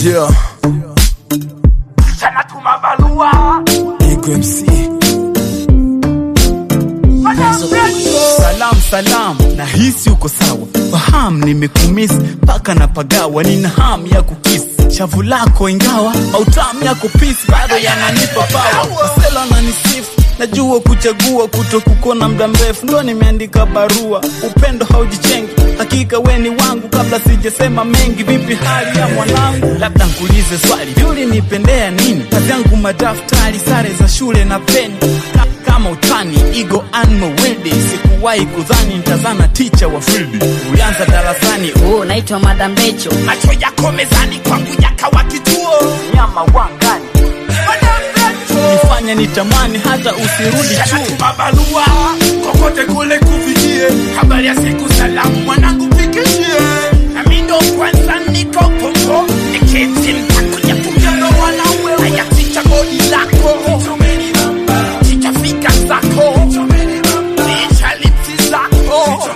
Yeah, Sana tuma barua Ego MC. Salam salam, nahisi uko sawa, fahamu nimekumisi mpaka na pagawa, nina hamu ya kukisi shavu lako, ingawa mautamu yako pisi bado yananipa pawa. Masela nanisifu, najua kuchagua kuto kukona muda mrefu, ndo nimeandika barua. Upendo haujichengi, hakika we ni wangu, kabla sijasema mengi. Vipi hali ya mwanangu? Labda nkuulize swali, yuli nipendea nini? Kazi yangu madaftari, sare za shule na peni Ka- kama utani igo anmo wede sikuwahi kudhani ntazana ticha wa fildi ulianza darasani Oh, naitwa Madam Becho. macho yako mezani kwangu yakawa kituo nyama wangani nifanya nitamani hata usirudi Sana chuo tuma barua kokote kule kufikie habari ya siku salamu mwanangu pikishie nami ndo kwanza niko popo niketi mtakuja kumjano wanawe haya ticha bodi lako ticha fika zako ticha lipsi zako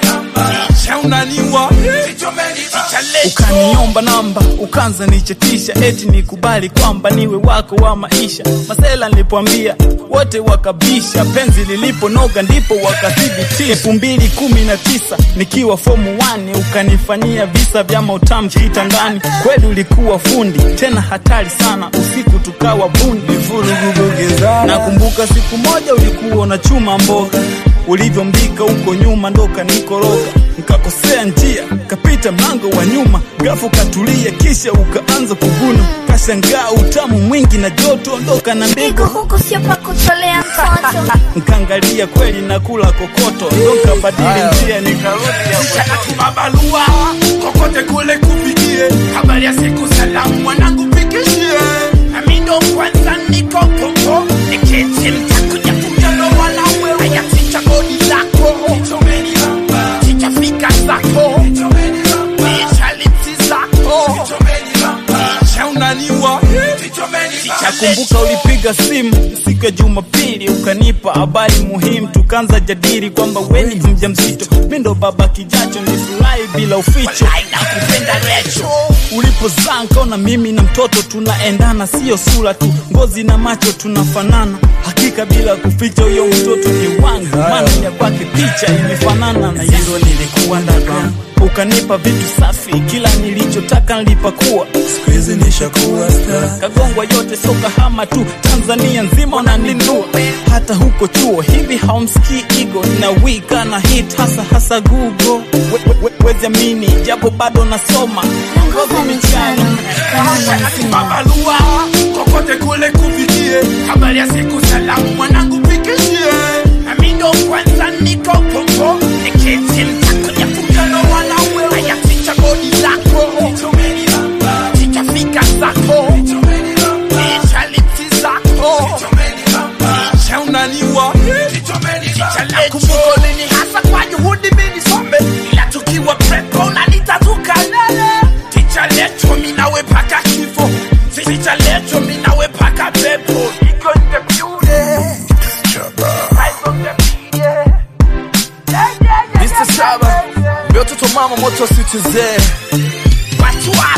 ticha unaniwa ticha lecho ukaniomba namba ukanza nichetisha eti nikubali kwamba niwe wako wa maisha masela nilipoambia wote wakabisha penzi liliponoga ndipo wakathibitisha elfu mbili kumi na tisa nikiwa fomu 1 ukanifanyia visa vya mautamu kitandani kweli ulikuwa fundi tena hatari sana usiku tukawa bundi nakumbuka siku moja ulikuwa unachuma mboga ulivyombika huko nyuma ndo kanikoroga nkakosea njia kapita mlango wa nyuma gafu katulia kisha ukaanza kuvuna kashangaa utamu mwingi na joto ondoka na Pigo ndego huku sio pa kutolea mtoto. nkaangalia kweli na kula kokoto ndo nkabadili njia nikarudi Sana tuma barua kokote kule kufikie habari ya siku salamu mwanangu pikishie nami ndo kwanza niko popo niketi mtakuja kumjano wanawe haya ticha bodi lako ticha fika zako ticha lipsi zako ticha unaniwa ticha nakumbuka ulipiga simu siku ya jumapili ukanipa habari muhimu tukaanza jadili kwamba weni mja mzito mi ndo baba kijacho nilifurahi bila uficho nakupenda recho ulipozaa nkaona mimi na mtoto tunaendana sio sura tu ngozi na macho tunafanana hakika bila kuficha huyo mtoto ni wangu maana ya kwake picha imefanana na hilo nilikuwa ndaka ukanipa vitu safi kila nilichotaka nilipakuwa Siku hizi nishakuwa star. kagongwa yote so kahama tu tanzania nzima unanindua hata huko chuo hivi haumsikii igo na wika na hit hasa hasa google We- we- we- wezi amini japo bado nasoma Ngoza michano kama Sana mwanasima. tuma barua kokote kule kufikie habari ya siku salamu mwanangu pikishie nami ndo kwanza niko popo niketi mtakuja kumjano wanawe haya ticha bodi lako ticha fika zako ticha lipsi zako ticha unaniwa ticha lekumbuko lini hasa kwa juhudi mimi some ila tukiwa prepo unanitatuka lele ticha lecho minawe paka kifo ticha lecho minawe paka pepo iko in the building Eyes on the beat, yeah. Yeah, yeah, yeah, Mr. yeah, Saba, yeah, yeah. Mbe watoto mama moto situzee Watu wa